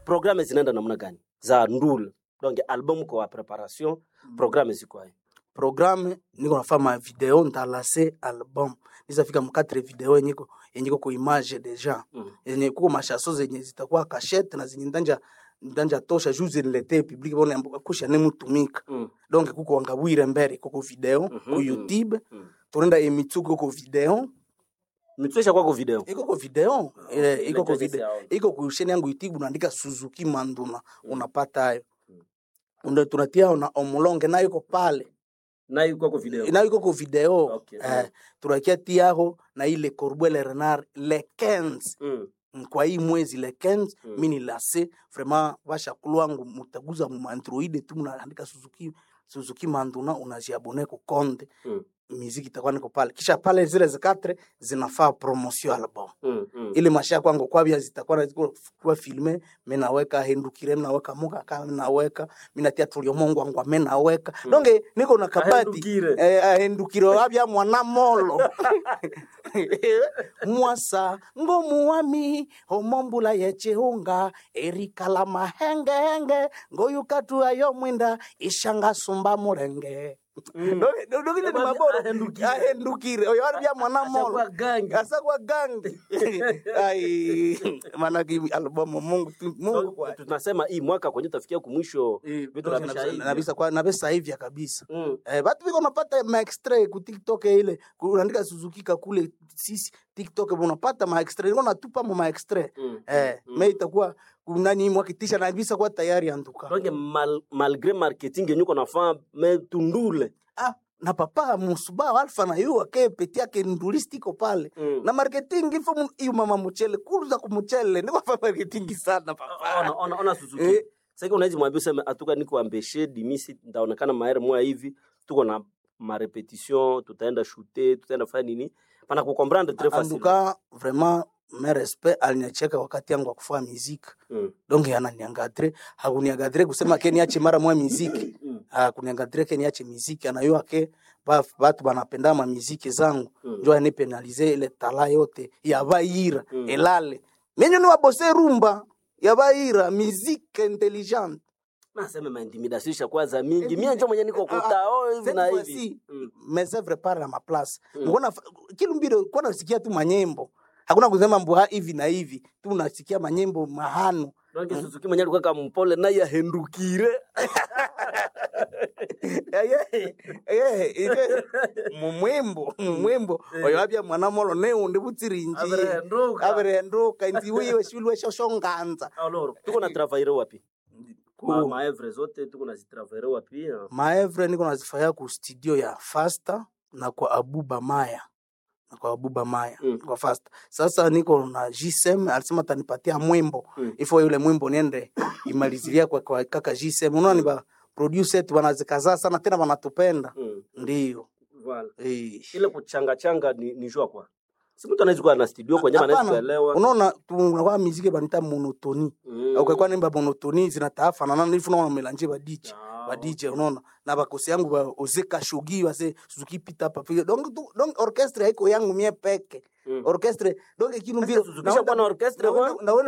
programme zinaenda namna gani za ndul donc album kwa preparation programme ziko hayo programme niko nafanya video ntalase album nizafika mkatre video yenyiko yenyiko ku image deja Mm. yenye kuko mashaso zenye zitakuwa kashete na zenye ndanja ndanja tosha juu ziniletee public bona kusha nemutumika Mm. donc kuko wangabwire mbere kuko video Mhm, ku mm. youtube Mm. turenda emitsuko kuko video mitwesha kwako video iko ko video eh, iko ko Network video siyaona. iko ku sheni yangu youtube unaandika suzuki manduna unapata hayo Mm. ndo tunatia na omulonge nayo iko pale nayo kwako video nayo iko ku video Okay, eh, turakia tiaho na ile corbele renard le 15 mm. Mm, kwa hii mwezi le 15 Mm. mi ni lase vraiment vashakulu wangu mutaguza mu android tu mnaandika suzuki suzuki manduna unajiabone ku konde Mm. miziki itakuwa niko pale kisha pale zile zikatre zinafaa promotion album Mm. Mm. ile masha kwangu kwabia zitakuwa na- ziko kuwa filme menaweka hendukire menaweka muka ka menaweka minatia tulio mongo wangu menaweka Mm. donge niko na kabati Ahendukire. eh, ahendukire wabia mwana molo mwasa ngomuwami omombula yechihunga erikala mahengehenge ngoyukatu ayo mwinda ishanga sumba mulenge Mm. Donge- donge ile ni Wabia maboro ahendukire. ahendukire oyo wabia mwana molo Ashakuwa gangi. asakwa gangi ai manake albamu mungu tu- mungu Donc, kwa tunasema hii mwaka kwenye tafikia kumwisho vitu Nabisa- navisha nabisa kwa nabisa hivya kabisa Mm. Eh, batu biko napata maextra ku TikTok ile ku- unaandika Suzuki kakule sisi TikTok unapata maextra iko natupa mu maextra Mm. eh Mm. me itakuwa kunani mwakitisha na bisa kwa tayari antuka donc mal, malgré marketing yenye uko nafaa me tundule ah na papa musuba alfa na yu ake peti yake ndulistiko pale Mm. na marketing ifo mu- iyo mama muchele kuruza kumuchele niko fa marketing sana papa ona, ona, ona Suzuki Eh. sasa unaweza mwambia useme atuka niko ambeshe dimisi ndaonekana maere moya hivi tuko na marepetition tutaenda shute tutaenda fanya nini pana kukomprendre très facile anduka vraiment me respect aliniacheka wakati yangu wa kufanya muziki mm. donc ananiangadre hakuniangadre kusema ke niache mara moya muziki Mm. hakuniangadre ke niache muziki anayua ke ba- batu banapenda ma muziki zangu Mm. njo anipenalize ile tala yote ya baira Mm. elale menyo ni wabose rumba ya baira muziki intelligente naseme maintimidation ishakuwa mingi mie njo mwenye niko kutao hivi na Cette hivi fois-ci, Mm. mes œuvres parlent à ma place Mm. mbona kilumbiro kwa nasikia tu manyembo hakuna kusema mbuha hivi na hivi tu unasikia manyembo mahano donc Suzuki mwenye alikuwa kama mpole naye ahendukire mumwembo mumwembo Eh. oyo abya mwana molo neundi butsirinji Aberehenduka. aberehenduka inzi wiwe shulwe shoshonganza alors tuko na travailler wapi ma, Ku- maevre zote tuko na zitravailler wapi ah? maevre niko nazifanya ku studio ya fasta na kwa abuba maya na kwa abuba maya Mm. kwa fasta sasa niko na gsm alisema tanipatia mwimbo Mm. ifo yule mwimbo niende imalizilia kwa, kwa kaka gsm unaona ni ba producer wetu wanazikaza sana tena wanatupenda Mm. ndio Voilà. eh. ile kuchanga changa ni, ni jua kwa si mtu anaweza kuwa na studio kwenye anaweza Hapana. kuelewa unaona tunakuwa miziki banita monotoni Mm. au kwa nimba monotoni zinataafanana nifu naona melanje ba DJ Ah, ba DJ unaona na bakosi yangu ba ozeka shogi wase Suzuki pita papi donc tu- donc orchestre haiko yangu mie peke Mm. orchestre donc kilumbiro Suzuki shakuwa na orchestre, na, bwana? na, na,